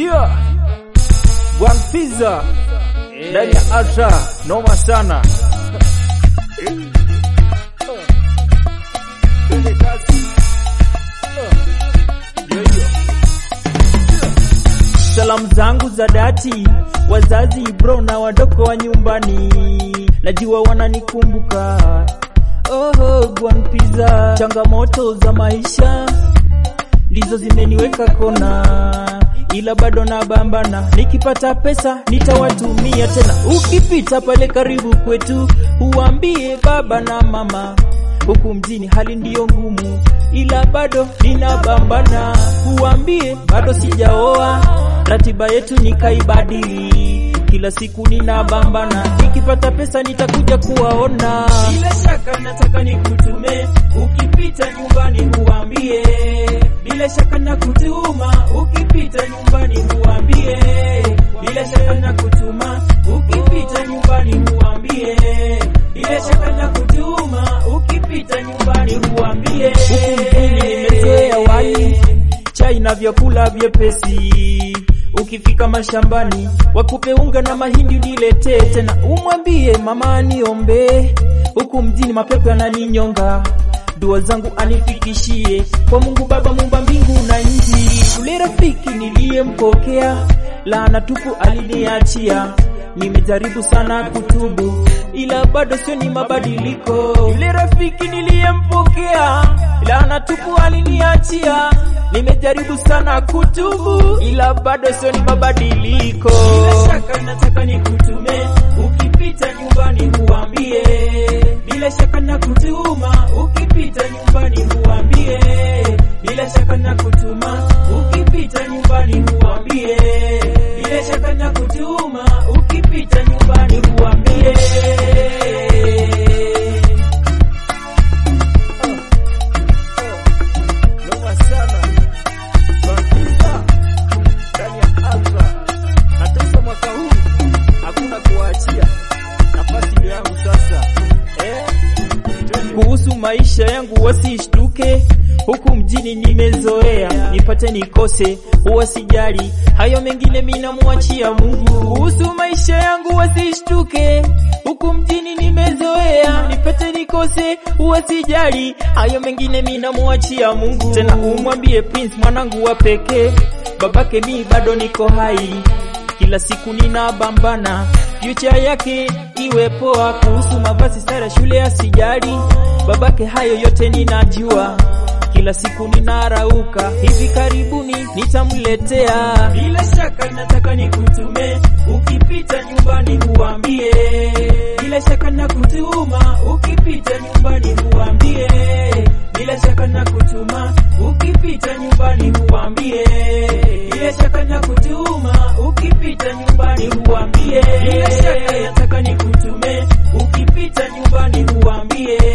Jia Bwan Pizza ndani ya Ultra noma sana. Salamu zangu za dhati wazazi bro na wadogo wa nyumbani, najua wananikumbuka. Oh, Bwan Pizza, changamoto za maisha ndizo zimeniweka kona, ila bado nabambana. Nikipata pesa nitawatumia tena. Ukipita pale karibu kwetu, uambie baba na mama, huku mjini hali ndiyo ngumu, ila bado ninabambana. Uambie bado sijaoa, ratiba yetu nikaibadili kila siku ninabambana, nikipata pesa nitakuja kuwaona. Bila shaka nataka nikutume, ukipita nyumbani uambie. Bila shaka nakutuma, ukipita nyumbani uambie. Bila shaka nakutuma, ukipita nyumbani uambie. Bila shaka nakutuma, ukipita nyumbani uambie. Huku mjini nimezoea wali, chai na vyakula vyepesi Ukifika mashambani wakupe unga na mahindi uniletee tena, umwambie mama aniombe. Huku mjini mapepo yananinyonga, dua zangu anifikishie kwa Mungu Baba muumba mbingu na nchi. Yule rafiki niliyempokea laana tupu aliniachia, nimejaribu sana kutubu ila bado sio ni mabadiliko. Yule rafiki niliyempokea laana tupu aliniachia nimejaribu sana kutubu ila bado sio ni mabadiliko. Bila shaka nataka nikutume, ukipita nyumbani uambie. Bila shaka nakutuma, ukipita nyumbani uambie. Bila shaka nakutuma, ukipita nyumbani uambie. Bila shaka nakutuma, ukipita nyumbani uambie. Noma sana. Baptista ndani ya Ultra. Natesa mwaka huu hakuna kuwaachia, nafasi ndio yangu sasa eh? Kuhusu maisha yangu wasishtuke, huku mjini nimezoea, nipate nikose huwa sijali, hayo mengine mimi namwachia Mungu. Kuhusu maisha yangu wasishtuke, huku mjini nimezoea, nipate nikose huwa sijali, hayo mengine mimi namwachia Mungu. Tena umwambie Prince mwanangu wa pekee, babake mi bado niko hai kila siku ninabambana, future yake iwe poa. Kuhusu mavazi, sare, shule asijali, babake hayo yote ninajua. Kila siku ninarauka, hivi karibuni nitamletea. Bila shaka nataka nikutume, ukipita nyumbani uambie. Bila shaka nakutuma, ukipita nyumbani uambie. Bila shaka nakutuma, ukipita nyumbani uambie. Bila shaka nakutuma, ukipita nyumbani uambie. Bila shaka nataka nikutume, ukipita nyumbani uambie.